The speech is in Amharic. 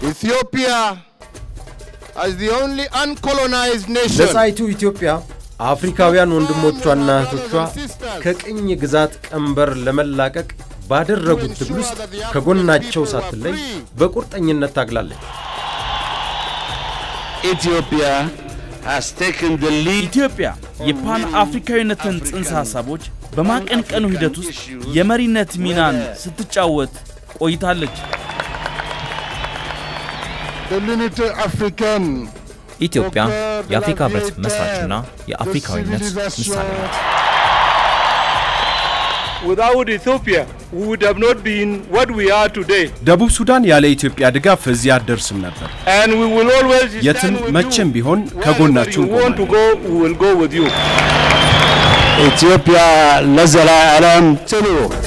Ethiopia, as the only uncolonized nation, ነጻይቱ ኢትዮጵያ አፍሪካውያን ወንድሞቿና እህቶቿ ከቅኝ ግዛት ቀንበር ለመላቀቅ ባደረጉት ትግል ውስጥ ከጎናቸው ሳትለይ በቁርጠኝነት ታግላለች። Ethiopia has taken the lead ኢትዮጵያ የፓን አፍሪካዊነትን ጽንሰ ሐሳቦች በማቀንቀኑ ሂደት ውስጥ የመሪነት ሚናን ስትጫወት ቆይታለች። the Unity African, ኢትዮጵያ የአፍሪካ ህብረት መስራችና የአፍሪካዊነት ምሳሌ ናት። Without Ethiopia, we would have not been what we are today. ደቡብ ሱዳን ያለ ኢትዮጵያ ድጋፍ እዚህ አትደርስም ነበር። And we will always የትም stand with መቼም you. ቢሆን Wherever ከጎናችሁ you want to እንቆማለን። go, we will go with you. Ethiopia ለዘላለም ትኑር።